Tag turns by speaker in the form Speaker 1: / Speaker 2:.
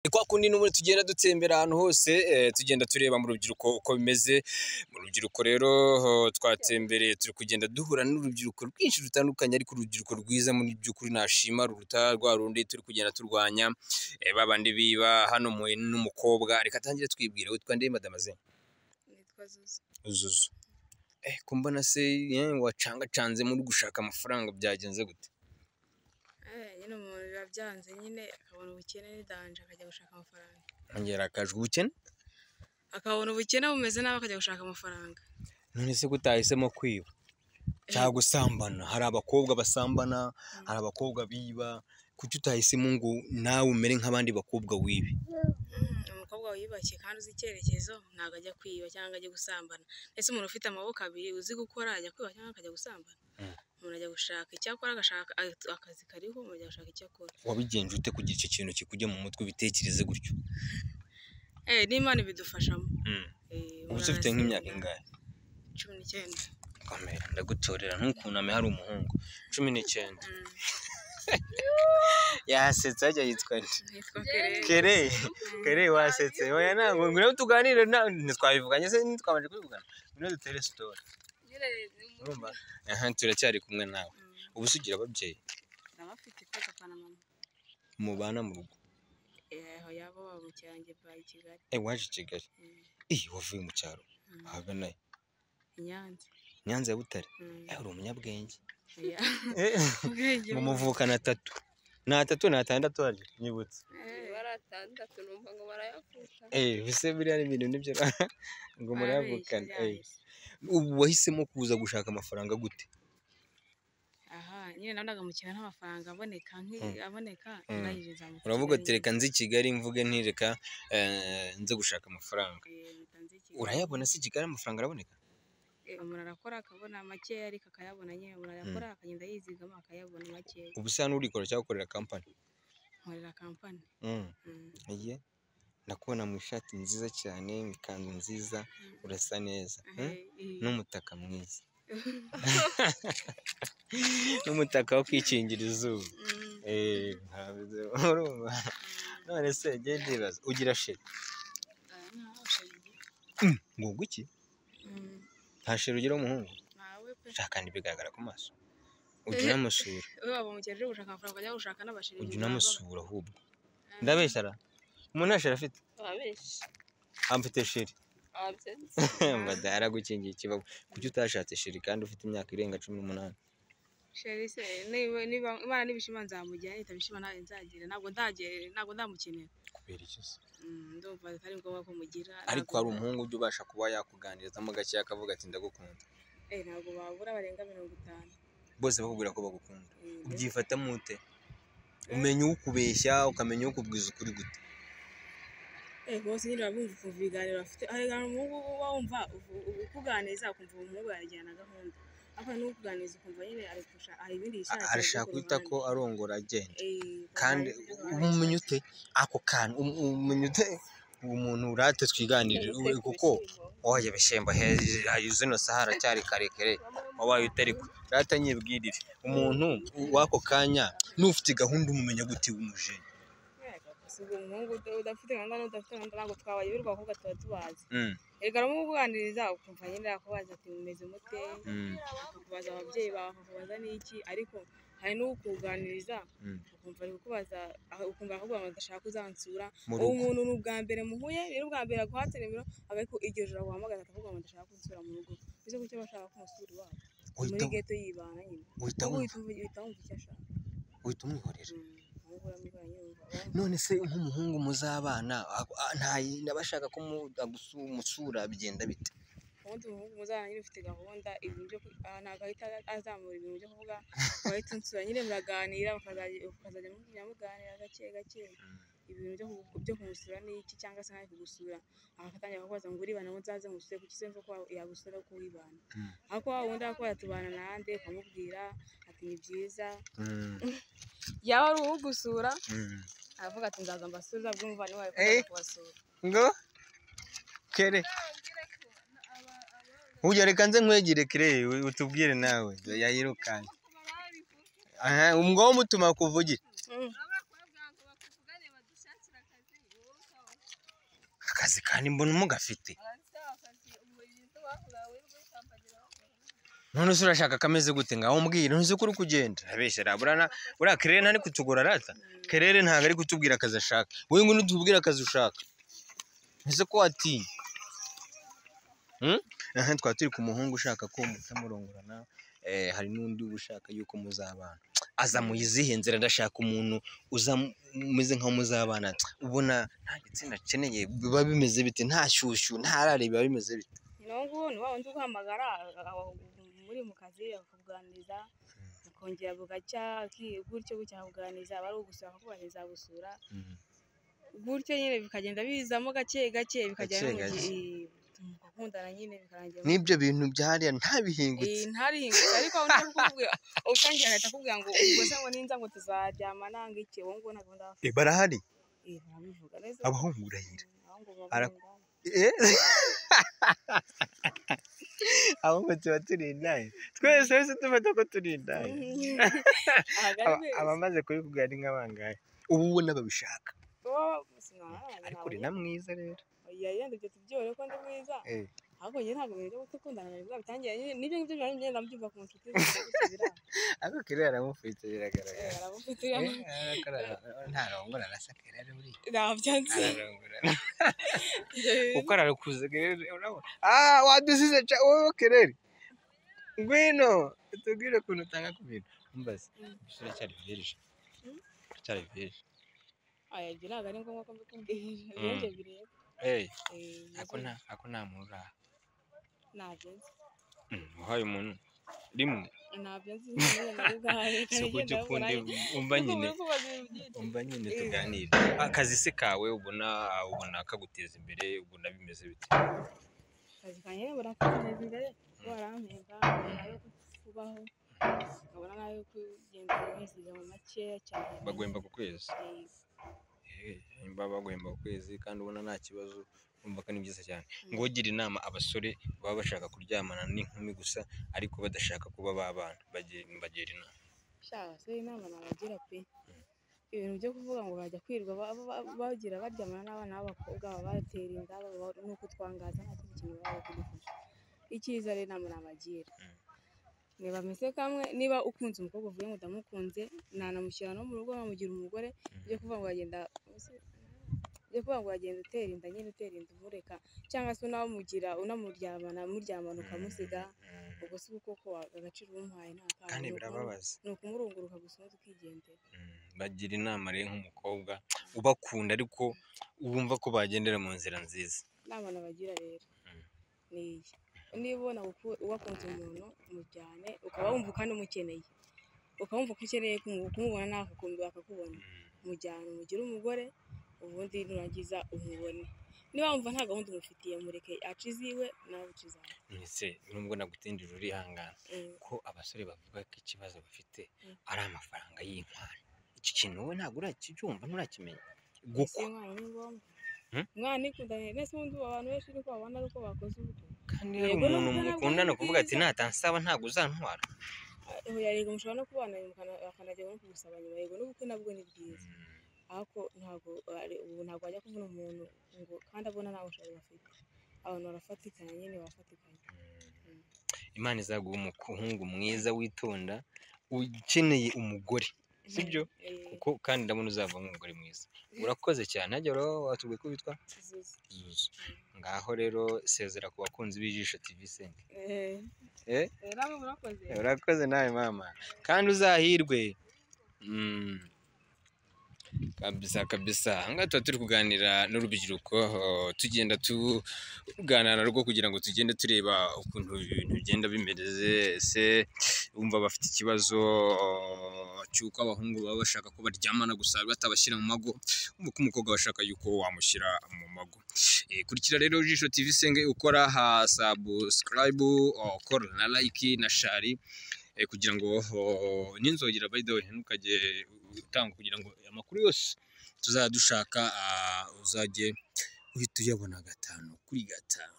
Speaker 1: Ni kwa kundi n'ubundi tugenda dutsembera ahantu hose tugenda tureba mu rubyiruko uko bimeze, mu rubyiruko rero twatembereye turi kugenda duhura n'urubyiruko rwinshi rutandukanye ariko urubyiruko rwiza mu by'ukuri nashima ruruta rwa rundi turi kugenda turwanya ba bandi biba, hano n'umukobwa reka atangire atwibwire witwa nde madamaze?
Speaker 2: Nitwa Zuzu.
Speaker 1: Zuzu. Ko mbona se wacangacanzemo uri gushaka amafaranga byagenze gute?
Speaker 2: Nyine umuntu biba byanze nyine akabona ubukene n'idanje akajya gushaka amafaranga.
Speaker 1: Ongera akajwe ubukene?
Speaker 2: Akabona ubukene bumeze nabi akajya gushaka amafaranga.
Speaker 1: None se ko utahisemo kwiba cyangwa gusambana? Hari abakobwa basambana, hari abakobwa biba, kuki utahisemo ngo nawe umere nk'abandi bakobwa wibe?
Speaker 2: Umukobwa wiyubashye kandi uzi icyerekezo ntabwo ajya kwiba cyangwa ajya gusambana. Ese umuntu ufite amaboko abiri uzi gukora ajya kwiba cyangwa akajya gusambana? Umuntu ajya gushaka icyo akora agashaka akazi kariho umuntu ajya gushaka icyo akora.
Speaker 1: Wabigenje ute kugira icyo kintu kikujya mu mutwe ubitekereze gutyo?
Speaker 2: Eh, n'Imana ibidufashamo. Eh,
Speaker 1: Ubu se
Speaker 2: umuntu
Speaker 1: ufite nk'imyaka
Speaker 2: arasenga,
Speaker 1: ingahe?
Speaker 2: Cumi n'icyenda.
Speaker 1: Komera ndagutorera ntukuname hari umuhungu. Cumi n'icyenda.
Speaker 2: Mm,
Speaker 1: Yasetse hajya yitwa nde?
Speaker 2: Nitwa Kerere.
Speaker 1: Kere, kere wasetse. Oya ntabwo ngwino tuganire na- ntitwabivuganye se ntitwabanje kubivugana. Ngwino dutere sitori. Urumva? Aha turacyari kumwe nawe. Ubu se ugira ababyeyi
Speaker 2: N'abafite ipapa na mama.
Speaker 1: mubana mu rugo.
Speaker 2: aho yaba waba mu cyange bayi Kigali
Speaker 1: Eh waje i Kigali.
Speaker 2: Mm,
Speaker 1: Eh wavuye mu cyaro.
Speaker 2: mm,
Speaker 1: Ahagana he?
Speaker 2: i Nyanza
Speaker 1: Nyanza ya Butare.
Speaker 2: Mm,
Speaker 1: Eh uri umunyabwenge.
Speaker 2: oya.
Speaker 1: Eh
Speaker 2: Ubwenge
Speaker 1: mu
Speaker 2: bwo-
Speaker 1: muvukana atatu. Ni atatu ni atandatu hari nyibutse.
Speaker 2: Eh,
Speaker 3: baratandatu numva ngo barayavuka
Speaker 1: Eh bise biriya ni ibintu nibyo ngo murayavukana.
Speaker 2: barabeshya,
Speaker 1: Eh
Speaker 2: byahise.
Speaker 1: ubu wahisemo kuza gushaka amafaranga gute?
Speaker 2: aha nyine nabonaga mu kintu n'amafaranga aboneka nk'i- aboneka
Speaker 1: Mm.
Speaker 2: nayinjiza mu
Speaker 1: Uravuga ati
Speaker 2: Kigali,
Speaker 1: reka nzi i Kigali mvuge ntireka eh, nze gushaka amafaranga.
Speaker 2: eh, mpita nza i Kigali.
Speaker 1: Urayabona se i Kigali amafaranga araboneka?
Speaker 2: Eh, umuntu arakora akabona makeya ariko akayabona nyine umuntu arakora akagenda yizigama akayabona makeya
Speaker 1: Ubu se hano urikora cyangwa ukorera kampani?
Speaker 2: nkorera kampani
Speaker 1: Mm.
Speaker 2: Mm,
Speaker 1: Iye ndakubona mu ishati nziza cyane, mu ikanzu nziza, urasa neza.
Speaker 2: eh,
Speaker 1: Mm?
Speaker 2: eh,
Speaker 1: N'umutaka mwiza. N'umutaka wo kwikingira izuba.
Speaker 2: mm,
Speaker 1: Eh, ntabizi. Urumva? None se njye ndibaza ugira sheri.
Speaker 2: ah, ntawe ushaje.
Speaker 1: Ngo guki?
Speaker 2: Mm,
Speaker 1: Nta sheri ugira w'umuhungu.
Speaker 2: ntawe pe
Speaker 1: Sha kandi bigaragara ku maso. Ujya unamusura,
Speaker 2: we waba umukene uje gushaka amafaranga ukajya gushaka n'abashirira
Speaker 1: ujya
Speaker 2: inyuma
Speaker 1: unamusura ahubwo.
Speaker 2: baba-
Speaker 1: Ndabeshyara. Umuntu nta sheri afite.
Speaker 3: ababenshi
Speaker 1: Amfite sheri.
Speaker 3: ababyenzi
Speaker 1: Badahara gukingira ikibazo. Kuki utashatse sheri kandi ufite imyaka irenga cumi n'umunani?
Speaker 2: Sheri se niba niba Imana nibishima nzamujyana nitabishima ntawe nzagira ntabwo ndagere ntabwo ndamukenera
Speaker 1: Kubera iki se?
Speaker 2: Mm, ndumva atari ngombwa ko mugira
Speaker 1: Ariko
Speaker 2: ntabwo-
Speaker 1: hari umuhungu ujya ubasha kuba yakuganirizamo gake akavuga ati ndagukunda.
Speaker 2: Eh, ntabwo babura barenga mirongo itanu
Speaker 1: Bose bakubwira ko bagukunda.
Speaker 2: Mm,
Speaker 1: Ubyifatamo ute? Umenya ukubeshya, ukamenya ukubwiza ukuri gute?
Speaker 2: eh bose nyine urabumva ukumva ibiganiro bafite harigana umuhungu uba wumva uvu- ubu- ukuganiza ukumva uwo muhungu yajyana gahunda ariko n'ukuganiza ukumva nyine ari kurusha- hari ibindi
Speaker 1: A-
Speaker 2: yishakira
Speaker 1: Arashaka
Speaker 2: byo ku
Speaker 1: guhita ko
Speaker 2: ruhande.
Speaker 1: arongora agenda.
Speaker 2: Eh,
Speaker 1: Kandi
Speaker 2: bakagira ibyo
Speaker 1: umenya ute ako kantu? Um- Umenya ute uwo muntu urate twiganirire we- kuko oya ibishembo hejuru zino saha aracyari karekare wabaye utari ko rata nyibwirire umuntu w'ako kanya n'ufite gahunda umumenya gute w'umujeni
Speaker 2: bashaka. Si ubwo umuhungu uda- udafite gahunda n'udafite gahunda ntabwo twabaye birwa kuko tuba tubazi
Speaker 1: Mm,
Speaker 2: Erega rumubuganiriza ukumva nyine akubaza ati mumeze mute
Speaker 1: mm,
Speaker 2: akubaza ababyeyi bawe akakubaza n'iki ariko hari n'ukuganiriza
Speaker 1: mm.
Speaker 2: ukumva ari kukubaza ah, ukumva akakubwira ngo ndashaka uzansura
Speaker 1: Mu
Speaker 2: uwo
Speaker 1: rugo.
Speaker 2: muntu ni ubwa mbere muhuye ni ubwa mbere aguhatse nimero ariko iryo joro aguhamagara akavuga ngo ndashaka kunsura mu rugo bize kucyo bashaka ko umusura iwabo muri
Speaker 1: Uhita
Speaker 2: geto yibana nyine
Speaker 1: uhita
Speaker 2: wowe
Speaker 1: wumva-
Speaker 2: uhita uvu- uhita wumva icyo ashaka
Speaker 1: uhita umwihorera
Speaker 2: Mm, ahubwo uramubwira nyine wumva wamva.
Speaker 1: none se nk'umuhungu muzabana ako- a- nta ndabashaka ko mu- agusu- umusura bigenda bite
Speaker 2: ubundi umuhungu muzabana nyine ufite gahunda ibintu byo ku- ah, ntabwo ahita azamura ibintu byo kuvuga wahita unsura nyine muraganira mukazajya mukazajya mujya muganira gake gake ibintu byo ku- byo kumusura ni iki cyangwa se ntaje kugusura agatangira kukubaza ngo uribana ngo nzaze ngusure kuki se mvuga ko yagusura ko wibana
Speaker 1: Mm.
Speaker 2: ariko wa wundi arakubwira tubana n'ahandi ukamubwira ati ni byiza
Speaker 1: Mm,
Speaker 2: yaba ari uwugusura
Speaker 1: mm.
Speaker 2: aravuga ati nzaza mbasubiza bwo umuvandimwe wawe ko
Speaker 1: Eh.
Speaker 2: nzaza kubasura
Speaker 1: ngo kere ujya reka nze nkwegere kere u- utubwire nawe yayirukanye aha umwo mutuma kuvugire
Speaker 2: Mm.
Speaker 3: abakobwa ngo bakuvugane badushakire akazi
Speaker 1: akazi kandi mbona umugafite none se urashaka akameze gute ngaho umbwira ntuzi ko uri kugenda abeshya raburana buriya kerere ntari kutugora rata kerere ntabwo ari kutubwira akazi ashaka wowe ngo ntutubwire akazi ushaka ese ko watinya Hmm? aha twaba turi ku muhungu ushaka ko mutamurongorana eh, hari n'undi uba ushaka yuko muzabana aza mu izihe nzira ndashaka umuntu uza mu- umeze nkaho muzabana ubona nta gitsina akeneye biba bimeze bite nta shyushyu nta rari biba bimeze bite
Speaker 2: niyo ngubu ni wa wundi uguhamagara aba- muri mu kazi akakuganiriza akongera bugacya ki- gutyo gutya akakuganiriza aba ari ugusura akakubahiriza gusura gutyo nyine bikagenda bizamo gake gake bikagera no mu
Speaker 1: Gake gake.
Speaker 2: gihe mugakundana nyine bikarangira
Speaker 1: n'ibyo bintu byariya ntabihingutse
Speaker 2: Eh, ntarihingutse ariko undi akubwira utangiye ahita akubwira ngo ubwo se ngo ninza ngo tuzaryama nanga iki wowe ngo na gahunda
Speaker 1: Eh, barahari
Speaker 2: barabivuga neza
Speaker 1: abahungu urahira
Speaker 2: aho ngo
Speaker 1: Ara-
Speaker 2: babungane.
Speaker 1: abo ngo tuba turi indaya twese twese dufata ko turi indaya
Speaker 2: Abagore
Speaker 1: Aba-
Speaker 2: beza.
Speaker 1: abamaze kubikubwira ni nk'abangahe ubu ubona babishaka
Speaker 2: Wowe sinabana
Speaker 1: ariko
Speaker 2: nawe.
Speaker 1: uri na mwiza rero
Speaker 2: Oya, yenda ibyo tubyore ko ndi mwiza
Speaker 1: Eh,
Speaker 2: ahubwo njye ntabwo ibintu byo gukundana biba bitangiye nyine nibyo ngibyo biba bigenda ndabyumva ku nshuti zanjye gusa biranga.
Speaker 1: ariko kerere aramufite biragaragara
Speaker 2: Eh,
Speaker 1: Eh,
Speaker 2: arabufitiye ama-
Speaker 1: arakora- ntarongora arasa kerere buriya
Speaker 2: ntabyanze
Speaker 1: ararongora uko arakuze kerere urabona ah wadusize ca wowe kerere ngwino tubwire ukuntu utanga ku bintu mbaze
Speaker 2: Mm.
Speaker 1: turacyari virije
Speaker 2: Mm.
Speaker 1: turacyari virije
Speaker 2: Oya, ibyo ntabwo ari ngombwa ko mbikubwira
Speaker 1: Mm.
Speaker 2: ibyo njye bireba
Speaker 1: Eh,
Speaker 2: Eh,
Speaker 1: ako nta ako nta muntu uraha
Speaker 2: ntabyo nzi
Speaker 1: Mm, uhaye umuntu rimwe
Speaker 2: ntabyo nzi nyine na ubwawe
Speaker 1: si ukujya ukundi umva nyine umva nyine
Speaker 2: Eh.
Speaker 1: tuganire akazi se kawe ubona ubona kaguteza imbere ubona bimeze bite
Speaker 2: akazi kanjye nibura kaneza imbere warampemba ayo kubaho nkabona n'ayo kugenda nizigama makeya cyane
Speaker 1: bagwemba ku kwezi
Speaker 2: Eh,
Speaker 1: Eh, nimba bagwemba ku kwezi kandi ubona nta kibazo urumva ko ni byiza cyane ngogira inama abasore baba bashaka kuryamana n'inkumi gusa ariko badashaka kuba babana bagira mbagira inama
Speaker 2: sha abasore inama nabagira pe ibintu byo kuvuga ngo bajya kwirirwa ba- ba- ba- bagira baryamana n'abana b'abakobwa baba batera inda baba- nuko twangaza nta kindi kintu baba kudufasha icyiza rero inama nabagira
Speaker 1: Mm.
Speaker 2: niba ameze kamwe niba ukunze umukobwa uvuye ngo ndamukunze nanamushyira no mu rugo namugira umugore byo kuvuga ngo wagenda byo kuvuga ngo wagenda utera inda nyine utera inda umureka cyangwa se unamugira unamuryamana muryamana ukamusiga
Speaker 1: Mm.
Speaker 2: ubwo si ukoko agaciro umuhaye nta kantu
Speaker 1: kandi
Speaker 2: ni ukumuha-
Speaker 1: birababaza
Speaker 2: ni ukumurunguruka gusa undi ukigendera
Speaker 1: Mm, bagira inama rero nk'umukobwa ubakunda ariko wumva ko bagendera mu nzira nziza
Speaker 2: inama nabagira rero
Speaker 1: Mm.
Speaker 2: ni iyi niba ubona uku- wakunze umuntu umujyane ukaba wumva kandi umukeneye ukaba wumva ko ukeneye kumu- kumubona nawe akakumva akakubona umujyane umugire umugore ubundi nurangiza umubone niba wumva nta gahunda umufitiye mureke aca iziwe nawe uca izawe
Speaker 1: ndetse nubwo nagutindije urihangana
Speaker 2: Eh,
Speaker 1: ko abasore bavuga ko ikibazo bafite
Speaker 2: Mm.
Speaker 1: ari amafaranga y'inkwano iki kintu wowe ntabwo urakibyumva nturakimenya
Speaker 2: ese
Speaker 1: gukwa
Speaker 2: umwana ni ngombwa
Speaker 1: Hmm?
Speaker 2: umwana ikundanye nese ubundi abantu benshi niko babana ari uko bakoze ubukwe
Speaker 1: kandi hari
Speaker 2: Yego,
Speaker 1: umuntu
Speaker 2: nubwo nabwo
Speaker 1: mukundana
Speaker 2: ari
Speaker 1: kuvuga ati
Speaker 2: byiza.
Speaker 1: natansaba ntabwo uzantwara
Speaker 2: yarega mushobora no kubana mukana- bakanajya no kugusaba nyuma yego n'ubukwe nabwo ni bwiza ariko ntabwo ari- ubu ntabwo wajya kubona umuntu ngo kandi abona nta bushobozi bafite abantu barafatikanya nyine barafatikanya Mm.
Speaker 1: imana izaguha umuhungu mwiza witonda ukeneye umugore Sibyo?
Speaker 2: Eh,
Speaker 1: kuko kandi ndabona uzavamo umugore mwiza urakoze cyane hajya rero watubwiye ko witwa
Speaker 2: Zuzu.
Speaker 1: zuzu ngaho rero sezera ku bakunzi b'ijisho tv senti
Speaker 2: Eh,
Speaker 1: eh
Speaker 2: eh, nawe murakoze
Speaker 1: urakoze nawe mama kandi uzahirwe Mm. kabisa kabisa ahangaha tuba turi kuganira n'urubyiruko oh, tugenda tuganira narwo kugira ngo tugende tureba ukuntu ibintu bigenda bimeze ese bumva bafite ikibazo oh, cy'uko abahungu baba bashaka ko baryamana gusa batabashyira mu mago umva ko umukobwa bashaka yuko wamushyira mu mago Eh, kurikira rero jisho tv senge ukora ha subscribe oh, ukora na like na shari eh, kugira ngo oh, n'inzogera by the way ntukajye utanga kugira ngo amakuru yose tuzadushaka uzajye uhita uyabona gatanu kuri gatanu